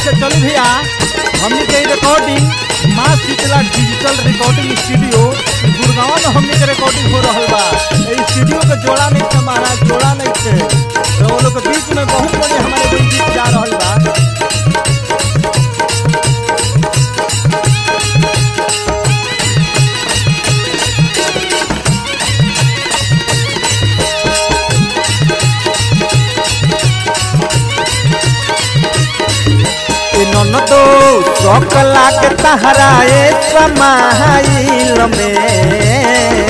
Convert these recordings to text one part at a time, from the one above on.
अच्छा चलू भैया हमने के recording Maa Sheetla digital recording studio Gurgaon में हमने के रिकॉर्डिंग हो रहा बा ए स्टूडियो के जोड़ा नहीं था महाराज जोड़ा नहीं थे तो वो लोग के बीच में बहुत बड़े हमारे कोई गीत जा रहा बा ए ननदो सकला के तहरा ए समाइल में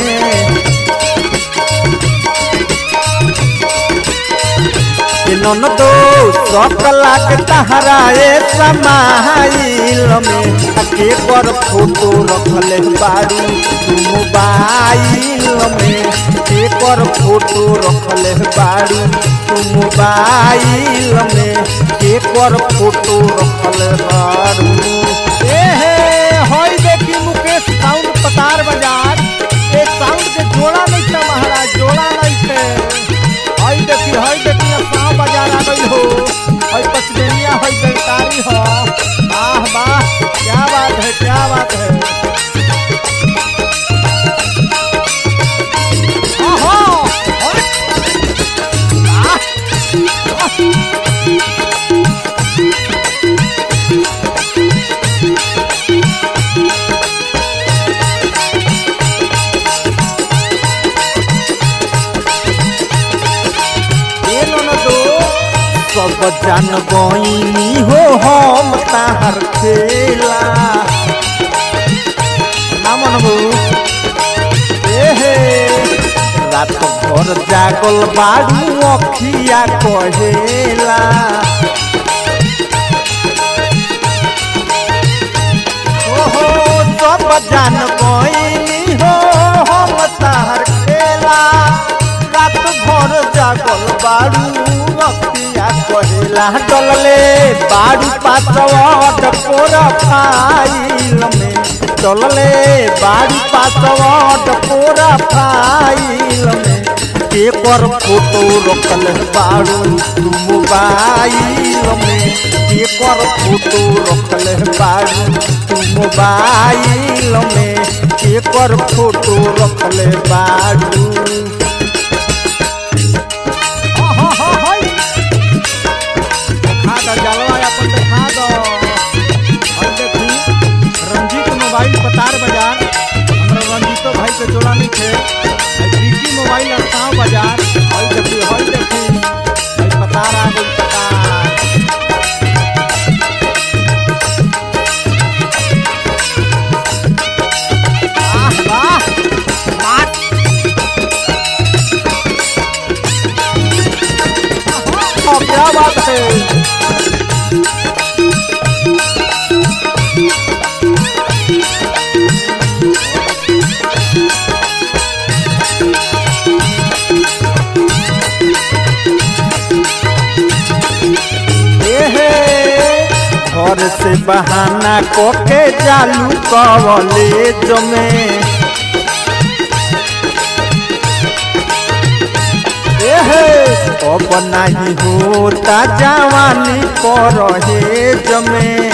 ए ननदो सकला के तहरा ए समाइल में के पर फोटो रखले बारू तू मोबाइल में के पर फोटो रखले बारू तू मोबाइल में के पर फोटो रखले बारू ए हे होई देखी मुकेश साउंड पतार बाजार एक साउंड के जोड़ा नहीं था महाराज जोड़ा नहीं थे हई देखी हई देखी अब गाँव बाजार आ गई हो हई पचमेनिया हई बेलकारी हो वाह वाह क्या बात है क्या बात है ओहो, ओए, वाह, वाह। ए ननदो सब जान गईनी हो हम ताहर खेला ना मनबू ए हे रात भर जागल बाड़ू अखिया कहेला ओहो सब जान गईनी हो हम ताहर खेला रात भर जागल बाड़ू अखिया कहेला डलले बाड़ू पासवर्ड प्रोफाइल में डलले बाड़ू पासवर्ड प्रोफाइल में के पर फोटो रखल बाड़ू तू मोबाइल में के पर फोटो रखल बाड़ू तू मोबाइल में के पर फोटो रखल बाड़ू हाँ, हाँ, हाँ, हाँ। देखा दो जलवा अपन देखा दो और देखी रंजीत मोबाइल पतार बाजार हमरा रंजीतो भाई के जोड़ा नहीं थे आई बिकी मोबाइल अड़ताव बाजार हई देखी हई देखी हई पतार आ गई पतार वाह वाह वाह हाँ, क्या बात है एहे घर से बहाना कोके चालू कॉलेज में एहे अब नहीं होता जवानी परहेज में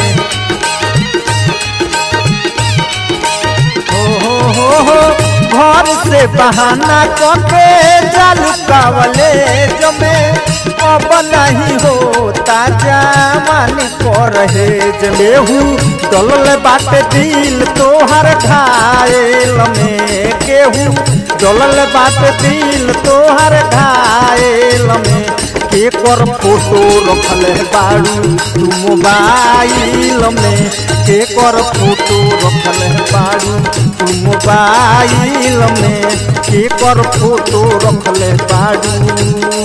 हो हो हो हो घर से बहाना करके चालू कॉलेज में अब नहीं होता जवानी परहेज मेहू डलल बाटे दिल तोहर घायल में केहू डलल बाटे दिल तोहर घायल में के कर फोटो रखल बाड़ू तू मोबाइल में के कर फोटो रखल बाड़ू तू मोबाइल में के कर फोटो रखल बाड़ू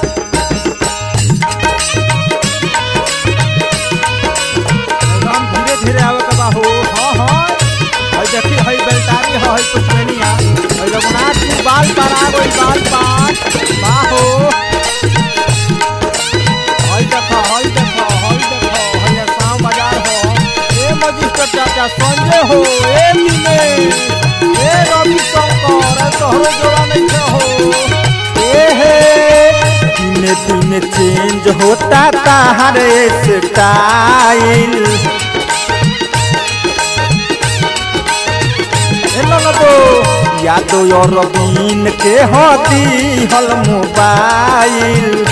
एकदम धीरे धीरे आवे के बा हो हाँ हाँ हई देखी हई बेलटारी है हई पुष्पनिया हई रघुनाथ जी बाल पर आ गई बाल पर बा हो हई देखो हई देखो हई देखो हई आसाम बाजार हो ए मजिस्टर चाचा संजय हो ए मिले ए रवि शंकर ए तोहरो जोड़ा नहीं है हो ए हे दिन दिन चेंज होता ताहर स्टाइल यादो और रबीन के होती हल मोबाइल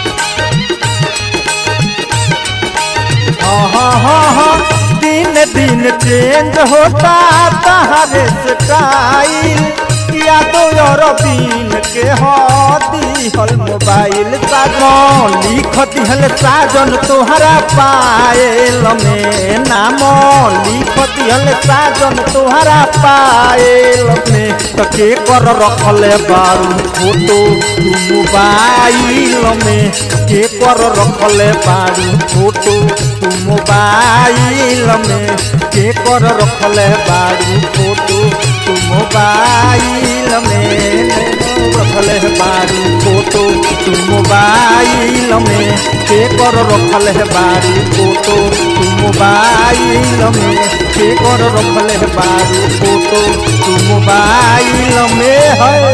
हाँ हाँ हाँ हाँ दिन दिन चेंज होता ताहर स्टाइल यादो और बीन के होती हल मोबाइल साजन लिख दिहल साजन तोहरा पायल में नाम लिख दिहल साजन तोहरा पायल में तो के कर रखले बारू फोटो तू मोबाइल में के कर रखले बारू फोटो तू मोबाइल में के कर रखले बारू फोटो तू मोबाइल में रखले बारू फोटो तू मोबाइल में के कर रखले बारू फोटो तू मोबाइल में के कर रखले बारू फोटो तू मोबाइल में है